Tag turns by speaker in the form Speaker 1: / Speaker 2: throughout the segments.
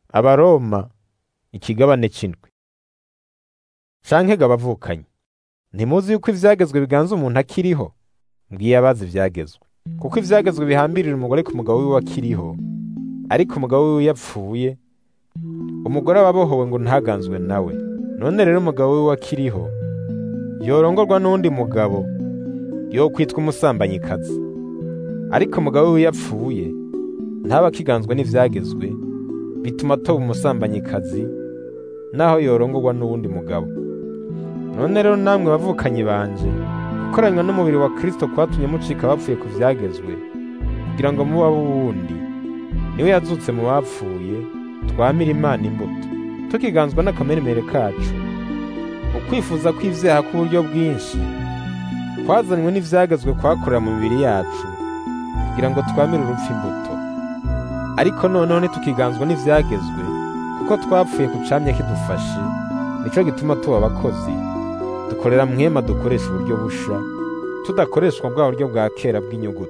Speaker 1: abaroma ikigabane c'indwi canke ga bavukanye ntimuzi yuko ivyagezwe biganza umuntu akiriho mbwiye abazi ivyagezwe kuko ivyagezwe bihambirira umugore ku mugabo wiwe akiriho ariko umugabo wiwe yapfuye umugore aba abohowe ngo ntaganzwe nawe none rero umugabo wiwe akiriho yorongorwa n'uwundi mugabo yokwitwa umusambanyi,kazi ariko umugabo wiwe yapfuye ntaba akiganzwe n'ivyagezwe bituma atoba umusambanyi,kazi naho yorongorwa n'uwundi mugabo none rero namwe bavukanyi banje gukoranywa n'umubiri wa Kristo kwatumye mucika bapfuye ku vyagezwe kugira ngo muba wundi niwe yazutse mu bapfuye twamira Imana imbuto tukiganzwa n'akameremere kacu ukwifuza kw'ivyaha k'uburyo bwinshi kwazanywe n'ivyagezwe kwakorera mu mibiri yacu kugira ngo twamire urupfu imbuto ariko noneho ntitukiganzwa n'ivyagezwe kuko twapfuye ku camye kidufashe nico gituma tuba abakozi dukorera mwema dukoresha uburyo busha tudakoreshwa bwa buryo bwa kera bw'inyuguti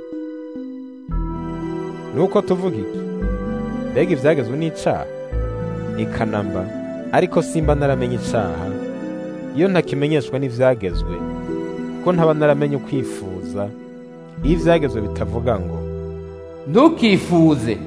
Speaker 1: nuko tuvuga iki mbega ivyagezwe n'icaha ikanamba ariko simba naramenye icaha iyo ntakimenyeshwa n'ivyagezwe kuko ntaba naramenye ukwifuza iyo ivyagezwe bitavuga ngo
Speaker 2: ntukifuze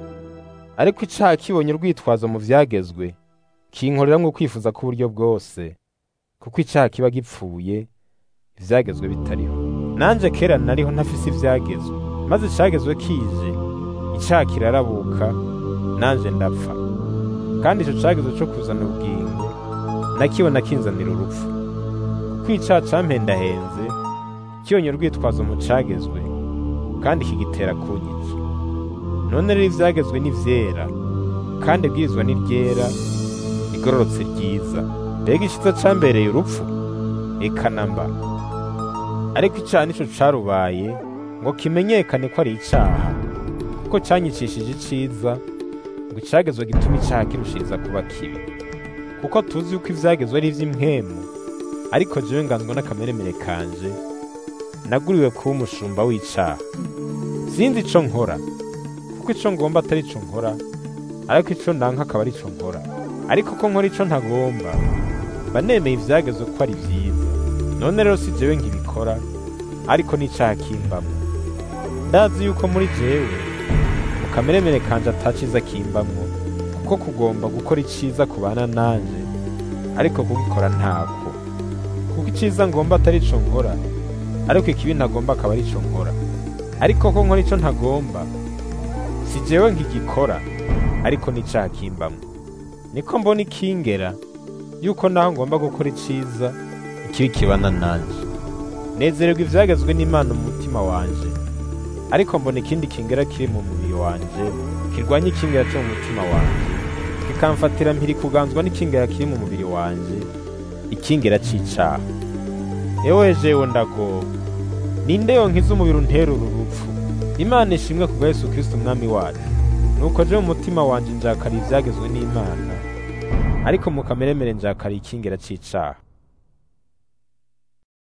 Speaker 1: ariko icaha kibonye urwitwazo mu vyagezwe kinkoreramwo ukwifuza k'uburyo bwose kuko icaha kiba gipfuye ivyagezwe bitariho nanje kera nariho ntafise ivyagezwe maze icagezwe kije icaha kirarabuka nanje ndapfa kandi ico cagezwe co kuzana ubugingo nakibona kinzanira urupfu kuko icaha campendahenze kibonye urwitwazo mu cagezwe kandi kigitera kunyica none rero ivyagezwe ni vyera kandi ibwirizwa ni ryera rigororotse ryiza mbega iciza cambereye urupfu eka namba ariko icaha nico carubaye ngo kimenyekane ko ari icaha kuko canyicishije iciza ngo icagezwe gituma icaha kirushiriza kuba kibi kuko tuzi yuko ivyagezwe ari ivy'impwemu ariko jewe nganzwa n'akameremere kanje naguriwe kuba umushumba w'icaha sinzi ico nkora kuko ico ngomba atari ico nkora ariko ico ndanka akaba ari ico nkora ariko ko nkora ico ntagomba mba nemeye ivyagezwe ko ari vyiza none rero si jewe nkibikora ariko n'icaha kimbamwo ndazi yuko muri jewe mu kameremere kanje ataciza kimbamwo kuko kugomba gukora iciza kubana nanje ariko kugikora ntako kuko iciza ngomba atari ico nkora ariko ikibi ntagomba akaba ari ico nkora ariko ko nkora ico ntagomba si jewe nkigikora ariko n'icaha kimbamwo niko mbona ikingera yuko naho ngomba gukora iciza ikibi kibana nanje nezererwa ivyagezwe n'imana mu mutima wanje ariko mbona ikindi kingera kiri mu mubiri wanje kirwanya ikingera cyo mu mutima wanje kikamfatira mpiri kuganzwa n'ikingera kiri mu mubiri wanje ikingera c'icaha ewe jewe ndagoba ninde yonkiza umubiri untera uru rupfu imana ishimwe kubwa yesu kristo umwami wacu nuko je mu mutima wanje njakara ivyagezwe n'imana ariko mu kameremere njakara ikingera c'icaha